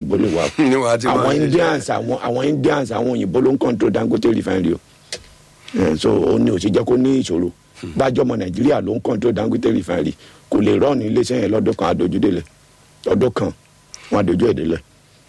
òyìnbó lè wà Ni wàá ti máa àwọn ṣiṣẹ́. indians àwọn àwọn indians àwọn òyìnbó ló ń control dangote refinery o Eh, so ó ní òsì jẹ́ kó ní ìṣòro bájọ́ ọmọ nàìjíríà ló ń control dangote refinery kò lè rọ́ọ̀nù iléeṣẹ́ yẹn lọ́dún kan àdójúdélẹ̀ ọdún kan wọn àdójú èdèlẹ̀.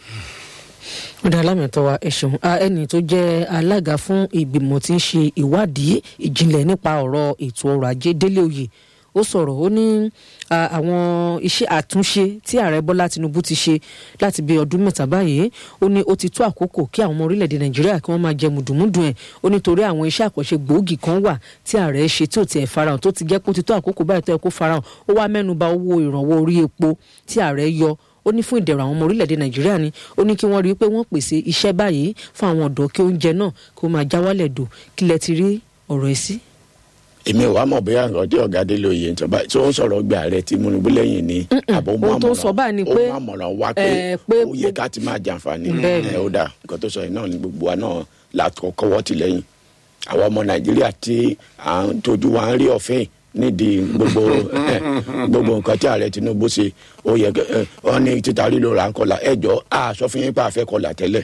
ọ̀dà alámẹ̀tọ́ wa ẹ ṣeun Ah, ẹni tó jẹ́ alága fún ìgbìmọ̀ tí ń ṣe ìwádìí ìjìnlẹ̀ nípa ọ̀rọ̀ ètò ọrọ̀ ajé délé oyè ó sọ̀rọ̀ ó ní ah, àwọn iṣẹ́ àtúnṣe tí ààrẹ bọ́lá tinubu ti ṣe láti bí ọdún mẹ́ta báyìí ó ní ó ti tó àkókò kí àwọn ọmọ orílẹ̀-èdè nàìjíríà kí wọ́n máa jẹ mùdùmúdù ẹ̀ ó nítorí àwọn iṣẹ́ àkànṣe gbòógì kan wà tí ààrẹ ṣe tí ò tiẹ̀ farahàn tó ti jẹ́ pé ó ti tó àkókò báyìí tó yẹ kó farahàn ó wá mẹ́nuba owó ìrànwọ́ orí epo tí ààrẹ yọ ó ní fún ìdẹ̀rùn àwọn ọmọ orílẹ̀-èdè nàìjíríà ni ó ní kí wọ́n rí i pé wọ́n pèsè iṣẹ́ báyìí fún àwọn ọ̀dọ́ kí oúnjẹ náà kó máa já wálẹ̀ dò kí lẹ ti rí ọ̀rọ̀ ẹ̀ sí. èmi ò wá mọ̀ bóyá nǹkan tí ọ̀gá délé oyè ń sọ báyìí tí ó ń sọ̀rọ̀ gbé ààrẹ Tinubu lẹ́yìn ni àbọ̀ mú ohun tó ń sọ báyìí ni pé, ó mú àmọ̀ràn wá pé eh, pé ó yẹ ká ti máa jàǹfààní Bẹ́ẹ̀ni. ẹ̀ ó dà nǹkan tó sọ yìí náà ni gbogbo wa náà la kọ́wọ́ ti lẹ́yìn àwọn ọmọ Nàìjíríà tí à ń tójú wa ń rí ọ̀fẹ́ nídìí gbogbo eh, gbogbo nǹkan tí ààrẹ Tinubu ṣe ó yẹ kẹ ẹ, wọn ní títa lílo là ń kọlà ẹjọ́ a sọ fún yín pé a fẹ́ kọlà tẹ́lẹ̀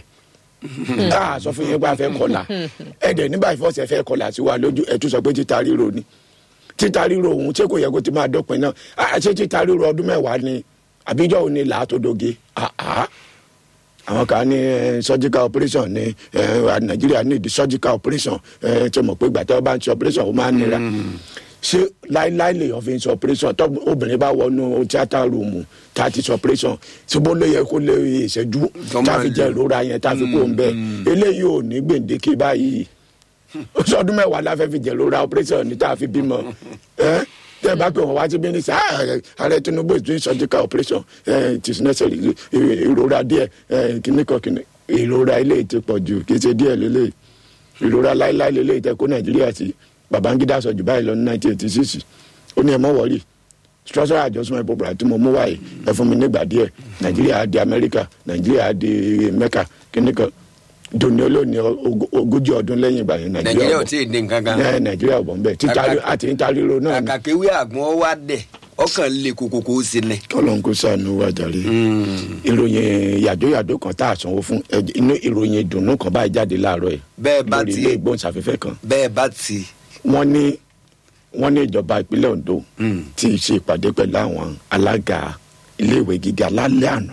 a sọ fún yín pé a fẹ́ kọlà ẹ̀dẹ̀ nígbà ìfọ̀sẹ̀ fẹ́ kọlà sí wa lójú ẹ̀ tún sọ pé títa ríro ni títa ríro òun ṣé kò yẹ kó ti máa dọ́pin náà Ah, ṣé títa ríro ọdún mẹ́wàá ni àbíjọ́ òun ni làátòdóge Ah, ah. àwọn kan ní eh, surgical operation ní eh, nàìjíríà ní ìdí surgical operation eh, tí mo pé gbàtẹ́ ọba ń ṣe operation ó máa ń nira ṣé láíláí lèèyàn fi ń ṣe operation tó obìnrin bá wọnú tíátà rúùmù tá a ti ṣe operation ṣùgbọ́n ló yẹ kó lè ìṣẹ́jú Tó tá a máa fi lè- jẹ ìrora yẹn tá a fi kó ń bẹ eléyìí ò ní gbèǹdéke báyìí sọdún mẹ́wàá la fẹ́ fi jẹ lóra operation ní tá a fi bímọ ẹ tẹ bá pè wọn wá sí bíní sá ààrẹ Tinubu is doing surgical operation ẹ it is necessary ì- ìrora díẹ̀ ẹ kíní kan kíní ìrora ilé ti pọ̀ jù kì í ṣe díẹ̀ lélẹ̀ ìrora láíláí lélẹ̀ tẹ kó Nàìjíríà sí Babangida sọ jù báyìí lọ ní nineteen eighty six ó ní ẹ mọ́ wọ́ọ̀rì structural adjustment program tí mo mú wáyé ẹ fún mi nígbà díẹ̀ Nàìjíríà á di Amẹ́ríkà Nàìjíríà á di Mẹ́kà kíní kan doni olóòní og- ogójì ọdún lẹ́yìn ìgbà yẹn nàìjíríà ò bọ̀ tí ì dín nǹkan kan ẹ nàìjíríà ò bọ̀ nbẹ títa Kàkà- àti níta ríro náà ni àkàkéwé àgbọn wá dẹ̀ ọkàn lè kókókó sí ni. kọlọ́n kó sànù wá jàre ìròyìn yàjóyàjó kan tá a sanwó fún ẹ- inú ìròyìn ìdùnnú kan báyìí jáde láàárọ̀ yìí Bẹ́ẹ̀ bá lórí ti- ilé ìgbóhùnsáfẹ́fẹ́ kan bẹ́ẹ̀ bá ti wọ́n ní wọ́n ní ìjọba ìpínlẹ̀ Ondo tí ì ṣe ìpàdé pẹ̀lú àwọn alága iléèwé gíga lálẹ́ àná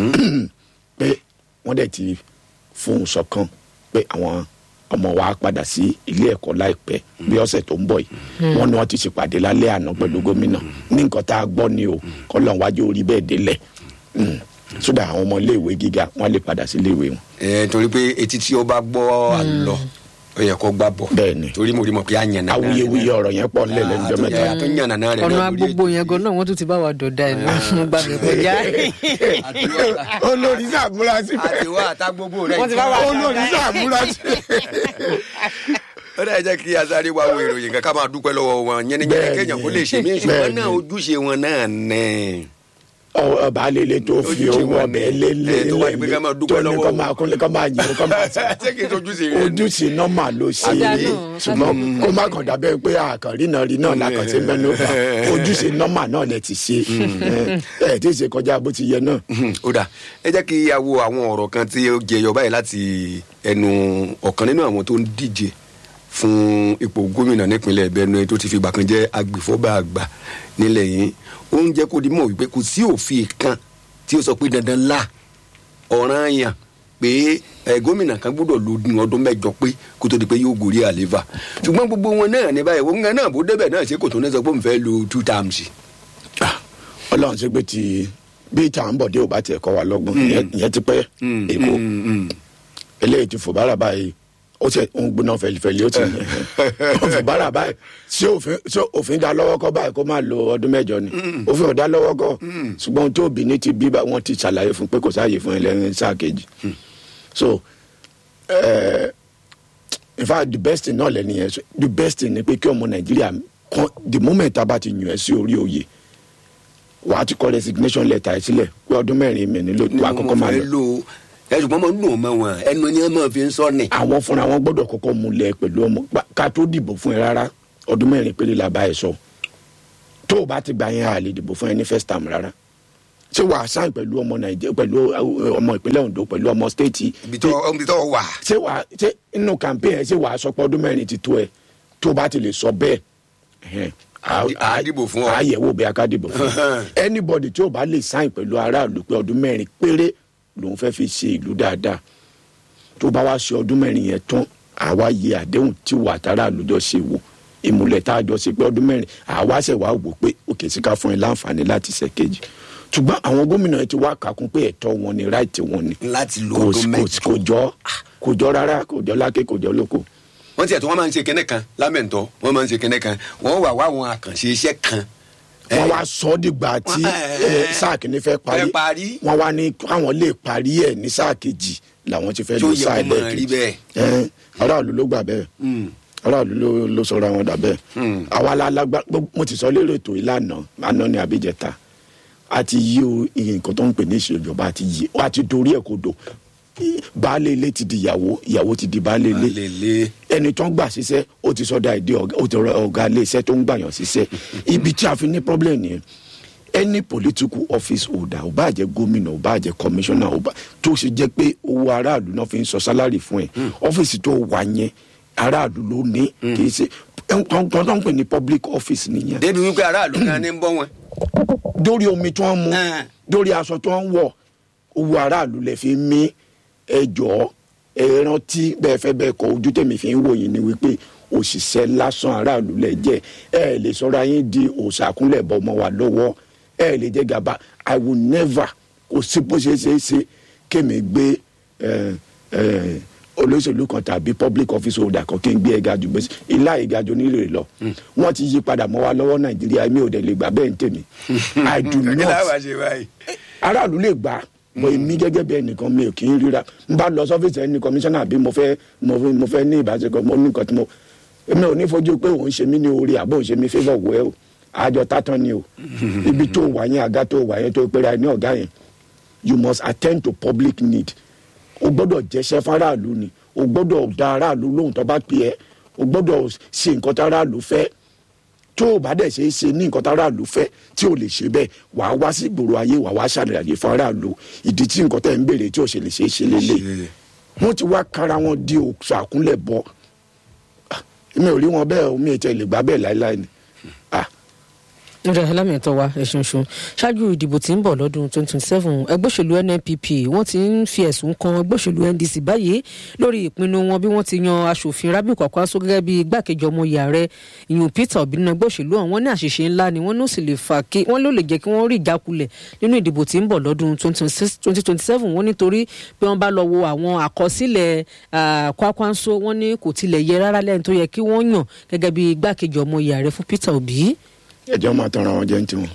pé wọ́n dẹ̀ ti fún un ṣọ̀kan pé àwọn ọmọ wa padà sí ilé ẹ̀kọ́ láìpẹ́ bí ọ̀sẹ̀ tó ń bọ̀ yìí wọ́n ní wọ́n ti ṣèpàdé lálẹ́ àná pẹ̀lú gómìnà ní nǹkan tá a gbọ́ ni o kọ́lọ́n wájú orí bẹ́ẹ̀ délẹ̀ Mm. sódà àwọn ọmọ iléèwé gíga wọ́n lè padà sí iléèwé wọn. ẹ torí pé etí tí ó bá gbọ́ àlọ́ ó yẹ kó gbà bọ̀ Bẹ́ẹ̀ni. torí mo rí mọ̀ pé àyànnà náà awuyewuye ọ̀rọ̀ yẹn pọ̀ nílẹ̀ lẹ́nu jọ́ mẹ́ta. àtúnyà àtúnyànnà náà rẹ̀ ọ̀nà náà lórí agbogbo yẹn gan náà wọ́n tún ti bá wa dọ̀dá ẹ̀ náà gbà mí kọjá. ètò. olórí sàmúra síbẹ̀. àtiwá àtàgbogbo rẹ̀ Wọ́n ti bá wa- olórí sàmúra síbẹ̀. ó dẹ̀ jẹ́ kí asáré wa wo ìròyìn kan ká máa dúpẹ́ lọ́wọ́ wọn yẹn ní Bẹ́ẹ̀ni. kéèyàn kó lè ṣe mí ṣùgbọ́n Bẹ́ẹ̀ni. náà ojúṣe wọn náà nẹ̀. ọba alele tó fi Ojúṣe owó wọn ọbẹ̀ ni. lélẹ̀ Ẹ, tó wá ní pé ká máa dúpẹ́ tó ní lọ́wọ́ kọ́ wọn. máa kúnlẹ̀ kọ́ máa yìn kọ́ máa sàn. ṣé kì í tojúṣe rẹ̀ ni? ojúṣe nọ́mà ló ṣe Ọjà é náà, ṣùgbọ́n kó má kàn dábẹ́ pé àkànrí náà rí náà lákàtí mẹ́nu bá ojúṣe nọ́mà náà lẹ ti ṣe ẹ ẹ tí ì ṣe kọjá bó ti yẹ náà. ó dà ẹ jẹ́ kí a wo àwọn ọ̀rọ̀ kan tí ó jẹyọ báyìí láti ẹnu ọ̀kan nínú àwọn tó ń díje fún ipò gómìnà nípínlẹ̀ Benue tó ti fi ìgbà kan jẹ́ agbèfọ́ba àgbà nílẹ̀ yìí ó ń jẹ́ kó di mọ̀ wípé kò sí òfin kan tí ó sọ pé dandan la ọ̀ràn yàn pé ẹ gómìnà kan gbọ́dọ̀ lo ní ọdún mẹ́jọ pé kó tó di pé yóò gorí àlééfà ṣùgbọ́n gbogbo wọn náà ní báyìí wọn náà bó débẹ̀ náà ṣe kò tó ní sọ pé òun fẹ́ lo two terms. Ah, ọlọ́run ṣe pé ti bí ìta ń bọ̀ dé ò bá tiẹ̀ kọ́ wa lọ́gbọ́n ìyẹn- ìyẹn ti pẹ́ èkó eléyìí ti fòbára báyìí ó ṣe ń gbóná fẹlifẹli ó ti ó fòbára báyìí ṣé òfin ṣé òfin dá lọ́wọ́ kọ́ báyìí kó máa lo ọdún mẹ́jọ ni òfin ò dá lọ́wọ́ kọ́ ṣùgbọ́n ohun tó bí ní ti bí bá wọn ti ṣàlàyé fún pé kò sáàyè fún ẹlẹ́rìn sáà kejì so eh, in fact the best thing náà lẹ́ni yẹn the best thing ni pé kí ọmọ nàìjíríà kan the moment tá a bá ti yàn ẹ́ sí orí oyè wàá ti kọ resignation letter ẹ sílẹ̀ pé ọdún mẹ́rin mi nílò wàá kọ́kọ́ máa lọ lò ẹ ṣùgbọ́n mo ń lò mọ́ wọn ẹnu ni wọ́n máa fi ń sọ ni. àwọn fúnra wọn gbọ́dọ̀ kọ́kọ́ múlẹ̀ pẹ̀lú ọmọ pa- ká tó dìbò fún ẹ rárá ọdún mẹ́rin péré la bá ẹ sọ tó o bá ti gbà yẹn a lè dìbò fún ẹ ní first term rárá ṣé wàá sáìn pẹ̀lú ọmọ nàìjíríà pẹ̀lú uh, ọmọ ìpínlẹ̀ ondo pẹ̀lú ọmọ stéètì ibi tó ibi tó wà. ṣé wàá ṣé inú campaign ẹ ṣé wàá sọ pé ọdún mẹ́rin ti tó ẹ tó bá ti lè sọ bẹ́ẹ̀ ẹhẹn, á- Á- á dìbò fún ọ. á yẹ̀wò bí aká dìbò fún ọ. anybody tí ò bá lè sáìn pẹ̀lú aráàlú pé ọdún mẹ́rin péré lòun fẹ́ fi ṣe ìlú dáadáa tó bá wá ṣe ọdún mẹ́rin yẹn tán àwa yẹ àdéhùn tí wà tára àlùjọ ṣe wò ìmùlẹ̀ tá a jọ ṣe pé ọdún mẹ́rin àwa ṣẹ̀ wá wò pé òkè síká fún ẹ láǹfààní láti ṣe kejì ṣùgbọ́n àwọn gómìnà yẹn ti wá kàkún pé ẹ̀tọ́ wọn ni ráìtì wọn ni láti lo kò ọdún kò- mẹ́jọ. kò jọ kò jọ rárá kò jọ lákè kò jọ lóko wọ́n tiẹ̀ tó wọ́n máa ń ṣe kẹ́nẹ́ kan lámẹ̀ntọ́ wọ́n máa ń ṣe kẹ́nẹ́ kan wọ́n wà wá àwọn àkànṣe iṣẹ́ kan. wọ́n wá sọ ọ́ dìgbà tí Wọ́n- ẹ- eh, sáà kìíní fẹ́ parí fẹ́ parí. wọ́n wá ní káwọn lè parí ẹ̀ ní sáà kejì làwọn ti fẹ́ Tó lọ yẹ sáà kó máa rí ẹlẹ́ẹ̀kejì bẹ́ẹ̀. Ẹ, aráàlú ló gbà bẹ́ẹ̀ aráàlú ló ló sọra wọn dà bẹ́ẹ̀ Hmm. àwa alágbá mo ti sọ lérò ètò ìlànà àná ní abíjẹta a ti yí o iye nǹkan tó ń pè ní ìṣèjọba a ti yí a ti dorí ẹ̀ kodò baálé ilé ti di ìyàwó ìyàwó ti di baálé ilé lele ẹni tó ń gbà síṣẹ́ ó ti sọ́dà ìdí ọ̀gá ó ti rọ ọ̀gá ilé iṣẹ́ tó ń gbàyàn síṣẹ́ ibi tí a fi ní problem nìyẹn any political office holder ò bá jẹ́ gómìnà ò bá jẹ́ commissioner ò bá tó ṣe jẹ́ pé owó aráàlú náà fi ń sọ sálárì fún ẹ ọ́fíìsì tó wà yẹn aráàlú ló ní kì í ṣe nǹkan tó ń pè ní public office nìyẹn débi wípé aráàlú kan ní ń bọ́ wọn. dórí omi tó ń mu Ah. dórí aṣọ tó ń wọ̀ owó aráàlú lè fi mí ẹjọ́ ẹ rántí bẹ́ẹ̀ fẹ́ bẹ́ẹ̀ kọ́ ojú tèmi fi ń wò yín ni wípé òṣìṣẹ́ lásán aráàlú lẹ jẹ́ ẹ lè sọ̀rọ̀ ayé di òṣàkúnlẹ̀ bọ́ ọmọ wa lọ́wọ́ ẹ lè jẹ́ gàba i will never kò sí bó ṣe ṣe é ṣe kémi gbé ẹ ẹ olóṣèlú kan tàbí public office holder kan kí n gbé ẹga jù gbèsè ilá ìga jù nílò lọ wọn ti yí padà mọ́ wa lọ́wọ́ nàìjíríà mi ò dẹ̀ lè gbà bẹ́ẹ̀ ń tèmi i do kí not láwa ṣe báyìí. aráàlú lè gbà mọ èmi gẹ́gẹ́ bí ẹnìkan mi ò kì í ríra n bá lọ sọ́fíìsì ẹni kọmíṣánná àbí mo fẹ́ mo fẹ́ mo fẹ́ ní ìbáṣepọ̀ mo ní nǹkan tí mo èmi ò ní fojú pé òun ṣe mí ní orí àbò òun ṣe mí favour wẹ́ o àjọ tátán ni o ibi tó wà yẹn àga tó wà yẹn tó pera ẹ ní ọ̀gá yẹn you must attend to public need o gbọ́dọ̀ jẹ́ṣẹ́ fáráàlú ni o gbọ́dọ̀ da aráàlú lóhùn tó bá pè ẹ́ o gbọ́dọ̀ ṣe nǹkan tá aráàlú fẹ́ tó o bá dẹ̀ ṣe é ṣe ní nǹkan tá aráàlú fẹ́ tí o lè ṣe bẹ́ẹ̀ wàá wá sí ìgboro ayé wàá wá ṣàlàyé fún aráàlú ìdí tí nǹkan tẹ̀ ń béèrè tí o ṣe lè ṣe é ṣe lélẹ̀ Ṣe. wọ́n ti wá kára wọn di òṣù àkúnlẹ̀ bọ́ Ah, mi ò rí wọn bẹ́ẹ̀ o mi ò tẹ̀ lè gbà bẹ́ẹ̀ láéláé ni Ah, nígbà alámìẹ̀tọ́ wa ẹ̀sùn ṣun ṣáájú ìdìbò tí ń bọ̀ lọ́dún 2027 ẹgbẹ́ òṣèlú nnpp wọ́n ti ń fi ẹ̀sùn kan ẹgbẹ́ òṣèlú ndc báyìí lórí ìpinnu wọn bí wọ́n ti yan aṣòfin rabiu kwakwaso gẹ́gẹ́ bí igbákejì ọmọ ìyá rẹ̀ ìyún peter obi nínú ẹgbẹ́ òṣèlú ọ̀hún wọ́n ní àṣìṣe ńlá ni wọ́n ló sì lè fà kí wọ́n ló lè jẹ́ kí wọ́n rí ìjákulẹ̀ nínú ìdìbò tí ń bọ̀ lọ́dún 2027 wọ́n nítorí bí wọ́n bá lọ wo àwọn àkọsílẹ̀ ah, kwakwanso wọ́n ní kò tilẹ̀ yẹ rárá lẹ́yìn tó yẹ kí wọ́n yàn gẹ́gẹ́ bí igbákejì ọmọ ìyá rẹ̀ fún peter obi. ẹjọ́ máa tanra wọn jẹ́ ní tiwọn.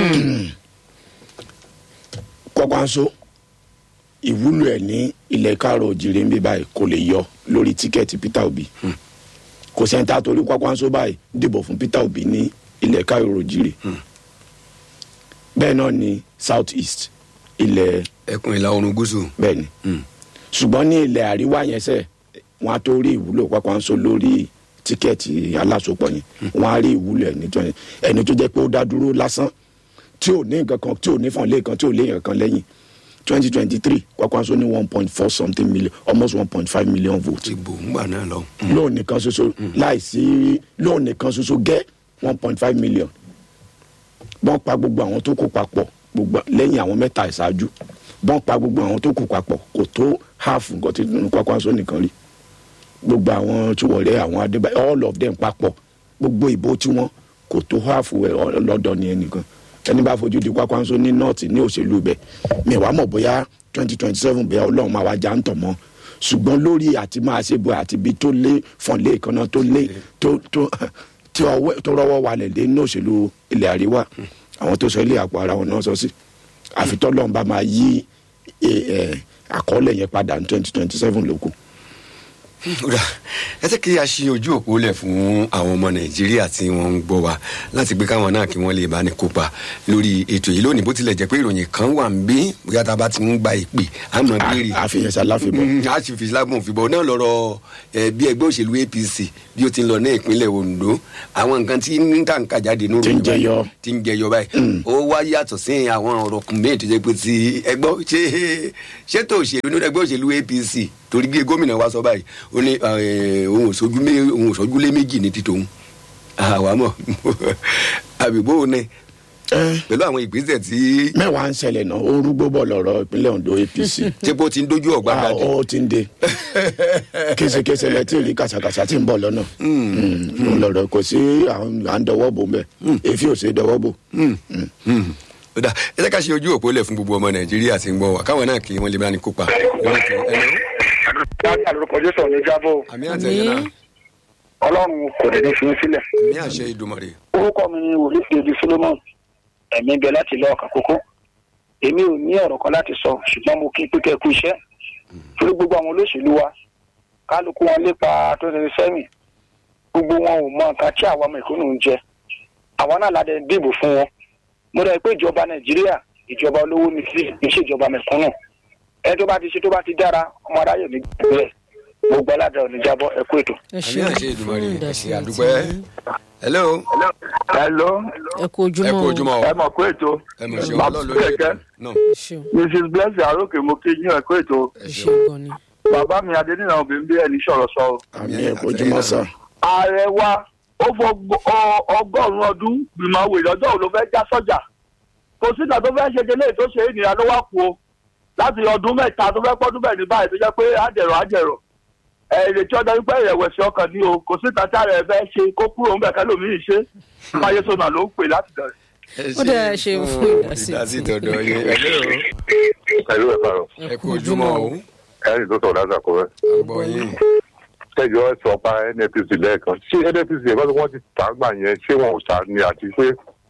kọ́kwanso ìwúlò ẹ̀ ní ilẹ̀ káàrọ̀ òjìrè ń bí báyìí kò lè yọ lórí tíkẹ́ẹ̀tì peter obi kò sẹ́ńtà torí kọ́kwanso báyìí dìbò fún peter obi ní ilẹ̀ káàrọ̀ òjìrè bẹ́ẹ̀ náà ni south east ilẹ̀ ẹkùn ìlà oòrùn gúúsù. bẹ́ẹ̀ ni ṣùgbọ́n ní ilẹ̀ àríwá yẹn sẹ́ wọ́n á tó rí ìwúlò kọ́kwanso lórí tíkẹ́ẹ̀tì alásopọ̀ yẹn wọ́n á rí ìwúlò ẹ̀ nítorí ẹni tó jẹ́ pé ó dá dúró lásán tí ò ní nǹkan kan tí ò ní fọ̀n lẹ́ẹ̀kan tí ò léèyàn kan lẹ́yìn twenty twenty three kwakwanso ní one point four something million almost one point five million votes ti bò ń gbà náà lọ. lóun nìkan ṣoṣo láìsí lóun nìkan ṣoṣo gẹ́ one point five million bọ́n pa gbogbo àwọn tó kù papọ̀ gbogbo lẹ́yìn àwọn mẹ́ta ìṣáájú bọ́n pa gbogbo àwọn tó kù papọ̀ kò tó half nǹkan tí nínú kwakwanso nìkan rí gbogbo àwọn Sowore àwọn Adébáyọ̀ all of them papọ̀ gbogbo ìbò tí wọ́n kò tó half ẹ̀ lọ́dọ̀ ní ẹnìkan ẹni bá fojú di kwakwanso ní north ní òṣèlú ibẹ̀ mi wàá mọ̀ bóyá twenty twenty seven bóyá ọlọ́run máa wá já ń tọ̀ mọ́ ṣùgbọ́n lórí àti máa ṣe bo àti ibi tó lé fọ̀n lé ìkànnà tó lé tó tó tí ọwọ́ tó rọwọ́ walẹ̀ dé ní òṣèlú ilẹ̀ àríwá àwọn tó sọ ilé àpò ara wọn náà sọ sí àfitọ́ lọ́n bá máa yí ẹ, ẹ, àkọọ́lẹ̀ yẹn padà ní twenty twenty seven lóko. Kódà ẹ jẹ́ kí a ṣe ojú òpó lẹ̀ fún àwọn ọmọ nàìjíríà tí wọ́n ń gbọ́ wa láti gbé káwọn náà kí wọ́n lè bá ní kópa lórí ètò yìí lónìí bó tilẹ̀ jẹ́ pé ìròyìn kan wà ń bí bóyá tá a bá ti ń gba ìpè á mọ̀ béèrè àfihàn sáláfíbọ̀ Mm, a sì fi lágùn fìbọn náà lọ́rọ̀ ẹ, bí ẹgbẹ́ òṣèlú apc bí ó ti ń lọ ní ìpínlẹ̀ ondo àwọn nǹkan tí ń tà ń kà jáde ní Tí ń jẹyọ. tí ń jẹyọ báyìí ó wá yàtọ̀ sí àwọn ọ̀rọ̀ kùn mí tó jẹ́ pé ti ẹgbọ́ ṣé ṣètò òṣèlú ní ẹgbẹ́ òṣèlú apc torí bí gómìnà wa sọ báyìí ó ní ẹ, òun ò sójú mé- òun ò sójú lé méjì ní títòun àwa mọ̀ àbíbó ni pẹ̀lú àwọn ìgbésẹ̀ tí mẹ́wàá ń ṣẹlẹ̀ náà ó rúgbó bọ̀ lọ́rọ̀ ìpínlẹ̀ ondo apc tí bó ti ń dojú ọ̀gbá Ah, dájú. ó ti ń de késekése lẹ tí ì rí kàṣàkàṣà tí ń bọ̀ lọ́nà Mm, lọ́rọ̀ kò sí àwọn à ń dọwọ́ bò mbẹ́ èéfì ò sí dọwọ́ bò. ó dà ẹ jẹ́ ká ṣe ojú òpó lẹ̀ fún gbogbo ọmọ nàìjíríà tí ń gbọ́ wa káwọn náà kí wọ́n lè bá ní kópa. lórí ètò. Hello? láti àlùkò jésù ní jábọ̀ àmì àtẹ̀yìn náà ọlọ́run kò lè ní fi í sílẹ̀. àmì àṣẹ ìdùmọ̀rè. orúkọ mi ni wòlíì fèdí solomon ẹ̀mí bẹ láti lọ ọkàn kókó èmi ò ní ọ̀rọ̀ kan láti sọ ṣùgbọ́n mo kí pípẹ́ kú iṣẹ́ torí gbogbo àwọn olóṣèlú wa kálukú wọn lépa tó ṣe sẹ́yìn gbogbo wọn ò mọ nǹkan tí àwọn ọmọ ìkónú ń jẹ àwọn náà ládẹ dìbò fún wọn mo rẹ̀ pé ìjọba nàìjíríà ìjọba olówó ni sí kì í ṣe ìjọba mẹ̀kúnnù ẹni tó bá ti ṣe tó bá ti dára ọmọ aráyè ní gbẹ̀gbẹ̀ gbogbo aládàá ò ní jábọ́ ẹ kú ètò. ẹ àmì ṣeun àṣẹ fún ìdùmọ̀rè ẹ ìdásí ṣe àti àdúpẹ́. hello hello ẹ kú ojúmọ́ ẹ kú o. ojúmọ́ o ẹ mọ̀ pé ètò ẹ mọ̀ ṣe Bàbá ọlọ́run lórí ètò Kẹ̀kẹ́. náà. ẹ ṣeun mrs blessing arókè mo kí yín ẹ kó ètò ẹ ṣeun gan ni. bàbá mi adéníran obìnrin bí ẹni sọ̀rọ̀ sọ o. àmì ẹ̀kọ́ ojúmọ́ sá. ààrẹ wa ó fọ ọgọ́rùn-ún ọdún gbìmọ̀ wèrè ọjọ́ òun ló fẹ́ já sọ́jà kò sí ìgbà tó fẹ́ ṣe délé tó ṣe ènìyàn ló wá kú o láti ọdún mẹ́ta tó fẹ́ pọ́dún bẹ́ẹ̀ ní báyìí tó jẹ́ pé àjẹrò àjẹrò ẹ̀ ìrètí ọjọ́ wípé ìrẹ̀wẹ̀sì ọkàn ni o kò sí ìgbà tí ààrẹ fẹ́ ṣe kó kúrò ń bẹ̀ kẹ́lòmíì ṣe máyé sọnà ló ń pè láti bẹ̀rẹ̀. Ó dáa, ẹ ṣeun fún ìdásí ìdásí tí- tọ̀dọ̀ yín hello pẹ̀lú ẹ̀fà rọ̀ ẹ kú ojúmọ́ o ẹ̀rì tó sọ̀rọ̀ láti àkọ́rẹ́. àgbọ̀ yín. kẹjọ ẹ sọ pa nnpc lẹ́ẹ̀kan ṣé nnpc ẹ̀ bá tí wọ́n ti tà á gbà yẹn ṣé wọn ò tà á ní àti pé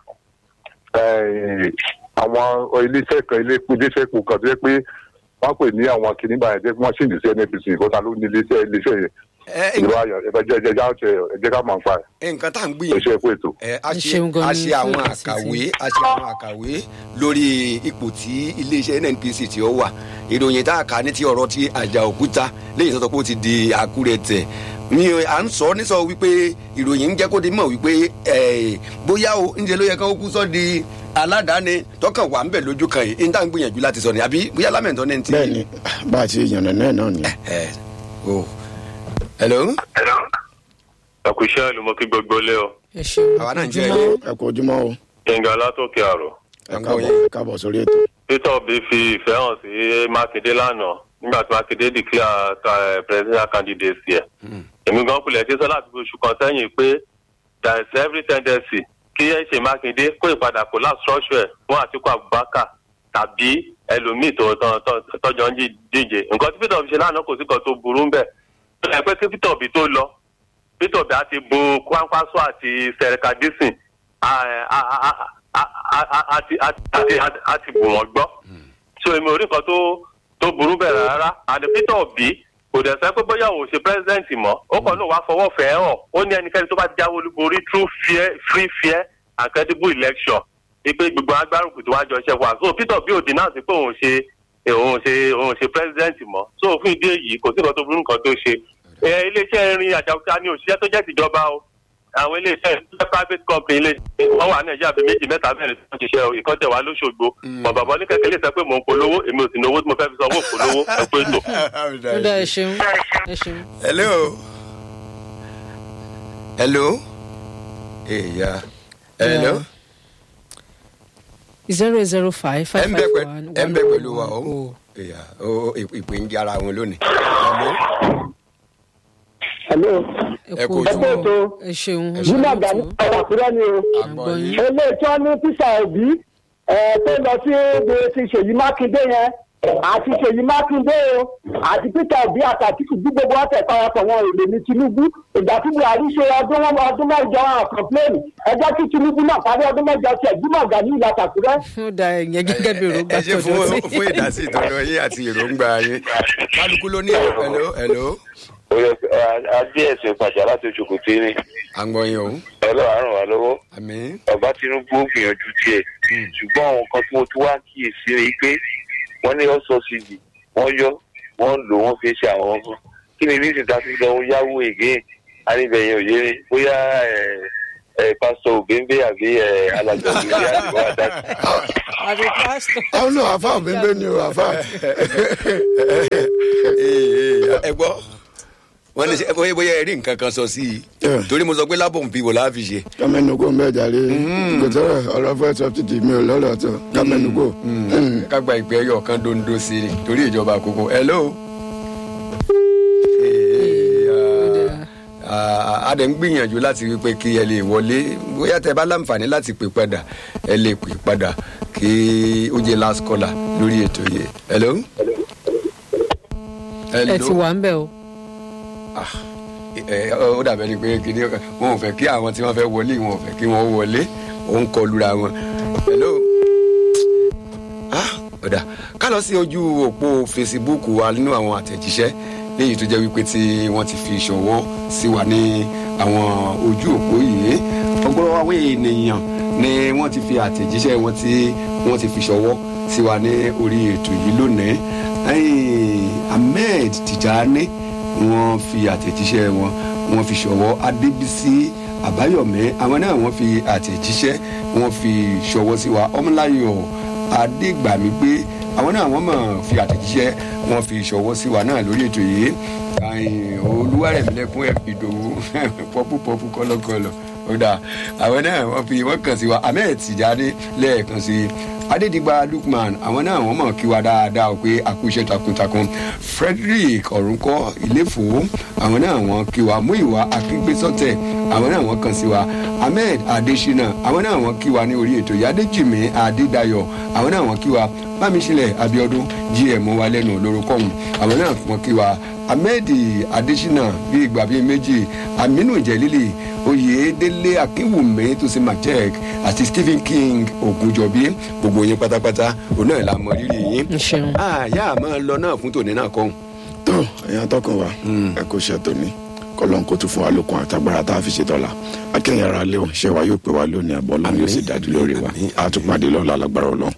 eh, àwọn iléeṣẹ́ kan ilé- iléeṣẹ́ epo kan tó yẹ pé wọ́n pè ní àwọn kìnnìbà yẹn jẹ́ pé wọ́n sì ní sí nnpc ìkọ́ta ló ní iléeṣẹ́ iléeṣẹ́ yẹn ẹ ìlú ayọ̀ ẹ jẹ́ ẹ jẹ́ ẹ jẹ́ ká máa ń pa ẹ̀ ẹ nǹkan tá à ń ẹ gbìyànjú ṣe é fún ètò. ẹ a Ẹ ṣe ṣeun gan a ni ṣe fún àwọn ìdásí àkàwé tí- a ṣe àwọn àkàwé lórí ipò tí iléeṣẹ́ nnpc tí ó wà ìròyìn tá a kà ní ti ọ̀rọ̀ ti àjà òkúta lẹ́yìn tó sọ pé ó ti di àkúrẹ̀tẹ̀ ni à ń sọ ní sọ wípé ìròyìn ń jẹ́ kó di mọ̀ wípé ẹ̀, bóyá o ńjẹ ló yẹ ká ó kú sọ di aládàáni tọkàn wà ń bẹ̀ lójú kan yìí ń tá à ń gbìyànjú láti sọ ni àbí bóyá lámẹ̀ntọ́ ní ti. bẹ́ẹ̀ni bá a ti yànnà náà náà ni. ẹ o hello àkùṣe àlùmọ́kí gbogbo lé o ẹ ṣeun àwa náà ń jẹ́ ojúmọ́ ẹ ẹ kú ojúmọ́ o gbẹ̀ngà látòkè àrò ẹ ń gbọ́ káàbọ̀ yín. ẹ káàbọ̀ sórí ètò. peter obi fi ìfẹ́ hàn sí mákindé lánàá nígbà tí mákindé declare ta- presidential candidacy ẹ̀ èmi gan kulẹ̀ tí sọ láti fi oṣù kan sẹ́yìn pé there is every tendency kí ẹ ṣe mákindé kó ìpadà kó láti structure ẹ̀ fún àtìkú abubakar tàbí ẹlòmíì tó tó- tó- tọjọ ń jí- díje nǹkan tí peter obi ṣe lánàá kò sí kan tó burú ń bẹ̀ tó yẹ pé kí peter obi tó lọ peter obi àti bo kwankwaso àti sẹrẹka dísìn àti bù wọ́n gbọ́ so èmi ò rí nǹkan tó tó burú bẹ̀rẹ̀ rárá àti peter obi kò dẹ̀ sẹ́ pé bóyá òun ò ṣe president mọ́ ó kàn ló wá fọwọ́ fẹ́ hàn ó ní ẹnikẹ́ni tó bá jáwé olúborí through fair free fair and credible election ipe gbogbo agbárùkù tó wá jọ ṣe wà so peter obi ò dín náà sí pé òun ṣe òun ṣe òun ṣe president mọ́ so fún ìdí èyí kò sí nǹkan tó burú nǹkan tó ṣe ẹ iléeṣẹ́ irin àjàkúta ní òṣìṣẹ́ tó jẹ́ tìjọba o àwọn iléeṣẹ́ iléeṣẹ́ private company ilé wọ́n wà nàìjíríà bíi méjì mẹ́ta mẹ́rin tó ń ṣiṣẹ́ o ìkọ́tẹ̀ wà lóṣogbo mọ̀ bàbá ní kẹ̀kẹ́ lè sọ pé mò ń polówó èmi ò sì ní owó tí mo fẹ́ fi sanwó polówó ẹ pé tò. ó dá ẹ ṣeun ẹ ṣeun. hello hello èèyà hello zero zero five ẹ five ń bẹ five pẹ- one ẹ ń bẹ pẹ̀lú wa o o. èèyà o ìpè ń di ara wọn lónìí hello hello ẹ kú ojúmọ́ ojúmọ́. o. ẹ ṣeun jimá gani ọ̀rọ̀ àkúrẹ́ ni o. àgbọ̀ yín eléyìí tí wọ́n ní písà òbí ẹ̀ tó lọ sí ibi ti ṣèyí mákindé yẹn àti ṣèyí mákindé o àti peter obi àti àtìkù bí gbogbo wọn tẹ parapọ̀ wọn èlé ní tinubu ìgbà tí buhari ṣe ọdún wọn ọdún mẹ́jọ àwọn kọ̀pléènì ẹjọ́ tí tinubu náà parí ọdún mẹ́jọ tiẹ̀ jimá gani ìlà tàkúrẹ́. ó dá ẹ̀yẹ gẹ́gẹ́ bí èròǹgbà ẹ ṣe fún tọ̀dọ̀ sí. fún ìdásí ìtọ́jú yín àti èròǹgbà yín kálukú ló ní hello hello oyè adé ẹ̀sìn ìpàjà láti oṣù tí ní à ń gbọ́ yín o ọlọ́run àrùn wa lọ́wọ́ àmì ọba tinubu ó gbìyànjú díẹ̀ ṣùgbọ́n àwọn kan tí mo tún wá kíyèsí ni pé wọ́n ní ọ́sọ̀sìdì wọ́n yọ wọ́n lò wọ́n fi ṣe àwọn ọmọ kí ni nísìnyí tá a fi lọ yáwó ègé àníbẹ̀yìn òye ni bóyá ẹ̀ ẹ̀ pásítọ̀ òbẹ́ńbẹ́ àbí ẹ̀ alájọ òbẹ́ńbẹ́ àti wọ́n adájú. àbí pásítọ̀. àwọn náà àfa òbẹ́ńbẹ́ ni o àfa. ẹ gbọ́ wọ́n ní sẹ́ bóyá bóyá ẹ rí nǹkan kan sọ sí i Yeah. torí mo sọ pé lábọ̀ nbí wò láàfi ṣe. kámẹ́nukó ń bẹ̀ jàre kò tọrọ ọ̀rọ̀ fẹ́ sọ́fìtì mi ò lọ́rọ̀ tó kámẹ́nukó. kágbá ìpè ẹyọ kan dondo sí i torí ìjọba àkókò hello. a dẹ̀ ń gbìyànjú láti wípé kí ẹ lè wọlé bóyá tẹ bá láǹfààní láti pè padà ẹ lè pè padà kí ó jẹ last caller lórí ètò yìí hello. ẹ ti wà ń bẹ̀ o. Ah, ẹ, ó dàbẹ́ ni pé kìnìún kan wọn ò fẹ́ kí àwọn tí wọ́n fẹ́ wọlé wọn ò fẹ́ kí wọ́n wọlé òun kọ lura wọn. hello. ah ọ̀dà ká lọ sí ojú òpó facebook wa nínú àwọn àtẹ̀jíṣẹ́ léyìí tó jẹ́ wípé tí wọ́n ti fi ṣọwọ́ sí wa ní àwọn ojú òpó yìí ọgbọ́n àwọn ènìyàn ni wọ́n ti fi àtẹ̀jíṣẹ́ wọn tí wọ́n ti fi ṣọwọ́ sí wa ní orí ètò yìí lónìí Ẹ̀yìn, ahmed tijani wọ́n fi àtẹ̀jíṣẹ́ wọn wọ́n fi ṣọwọ́ adébísí àbáyọ̀mí àwọn náà wọ́n fi àtẹ̀jíṣẹ́ wọ́n fi ṣọwọ́ sí wa ọmọláyọ̀ adégbàmígbé àwọn náà wọ́n mọ̀ fi àtẹ̀jíṣẹ́ wọ́n fi ṣọwọ́ sí wa náà lórí ètò yìí Ẹ̀yìn, olúwarẹ̀mílẹ́kùn ìdòwú pọ́pù pọ́pù kọ́lọ́kọ́lọ́ ó dáa àwọn náà wọ́n fi wọ́n kàn sí wa ahmed tijani lẹ́ẹ̀kan sí i adédìgbà lukman àwọn náà wọ́n mọ̀ kí wa dáadáa o pé àkúṣe takuntakun frederick ọ̀rúnkọ́ ìléfò àwọn náà wọ́n kí wa múìwá akíngbésọ́tẹ̀ àwọn náà wọ́n kàn sí wa ahmed adesina àwọn náà wọ́n kí wa ní orí ètò yadéjìmí adédayọ̀ àwọn náà wọ́n kí wa bámiṣílẹ̀ abiodun gm wa lẹ́nu olórúkọ̀hún àwọn náà wọ́n kí wa ahmed adesina bíi ìgbà bíi méjì aminu jẹlílì oyèdélé akínwùmí tó ṣe majek àti stephen king ogunjọbí gbogbo yín pátápátá òun náà la mọ rírì yín. ń ṣeun. àyà máa lọ náà fún tòní náà kọ́hún. tó ẹ̀yàn tọkàn wa ẹ kò ṣe tòní kọlọ́n kó tún fún wa lókun àtàgbára tá a fi ṣe tọ́la akẹ́yìn ara lé o ṣé wa yóò pé wa lónìí àbọ̀ ọlọ́run yóò sì dájú lórí wa a tún pàdé lọ́la lágbára ọlọ́run.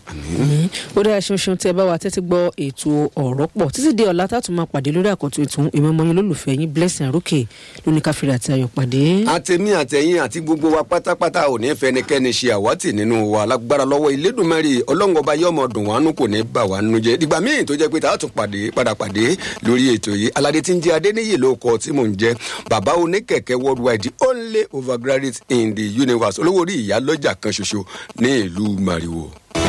ó dára ṣeunṣeun tí ẹ bá wa tẹ́tí gbọ́ ètò ọ̀rọ̀ pọ̀ títí di ọ̀la tá a tún máa pàdé lórí àkọ́tún ètò ìmọ̀ọ́mọ́ yín lólùfẹ́ yín blessing arókè lóní káfíńrì àti ayọ̀ pàdé. àtẹ̀mí àtẹ̀yìn àti gbogbo wa pátápátá ò ní fẹnikẹ́ni ṣe àwátì nínú wa lágbára lọ́wọ́ ilédùnmẹ́rì ọlọ́ngọba yọmọ dùn wánú kò ní bà wá nínú jẹ́ dìgbà míì tó jẹ́ pé tá a tún pàdé padà pàdé lórí ètò yìí aládé tí ń jẹ́ adéníyè ló kọ tí mò ń jẹ́ bàbá oníkẹ̀kẹ́ worldwide the only overgraduate in the universe olówó orí ìyá lọ́jà kan ṣoṣo ní ìlú mariwo.